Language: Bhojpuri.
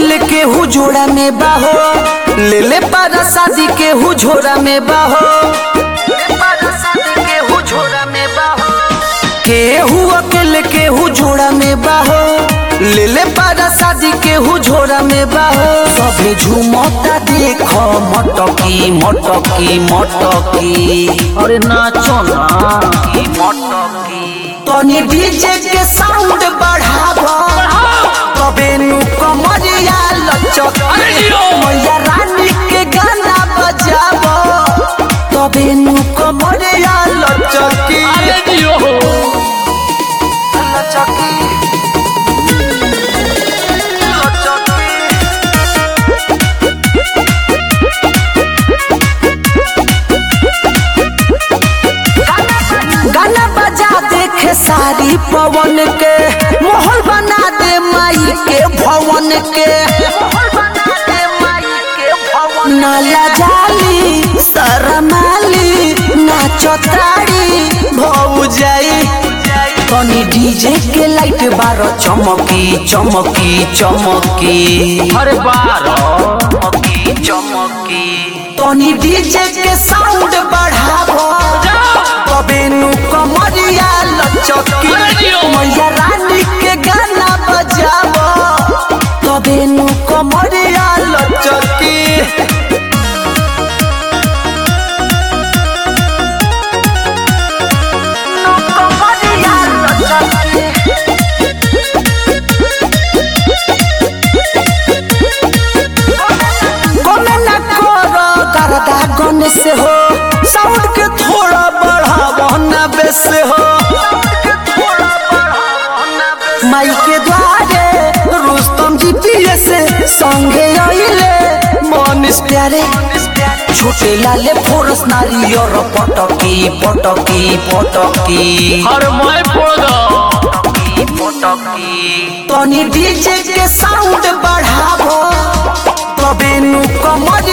अकेले के हु जोड़ा में बाहो ले ले पारा शादी के हु झोरा में बाहो केहू अकेले केहू जोड़ा में बाहो ले ले पारा शादी केहू झोरा में बाहो सभे झूमता देखो मटकी मटकी मटकी अरे नाचो ना मटकी तनी डीजे के साउंड बढ़ावा तबे नु कमरिया लचक अरे जियो। मैया रानी के गाना बजावा तबे नु कमरिया लचकी अरे जियो लचकी गाना बजा देखे सारी पवन के माहौल बना दे माई के भवन के नाला जाली शरमाली नाचताड़ी भौ जाई तनी डीजे के लाइट बार चमकी चमकी चमकी अरे बारो चमकी चमकी तनी डीजे के साउंड बढ़ावो तबे नु कमरिया लचकी अरे जियो। मैया रानी के गाना बजावो तबे नु कमरिया लचकी नु कमरिया लचकी गोमे न करो करदा गन से हो साउंड के थोड़ा बढ़ावो न बेस हो माई के द्वारे रुस्तम जी पिए से संगे आइले मनीष प्यारे छोटे लाले फोरस नारी और पटकी पटकी पटकी हर मैं पोदो तनी डीजे के साउंड बढ़ावो तबे नु कमर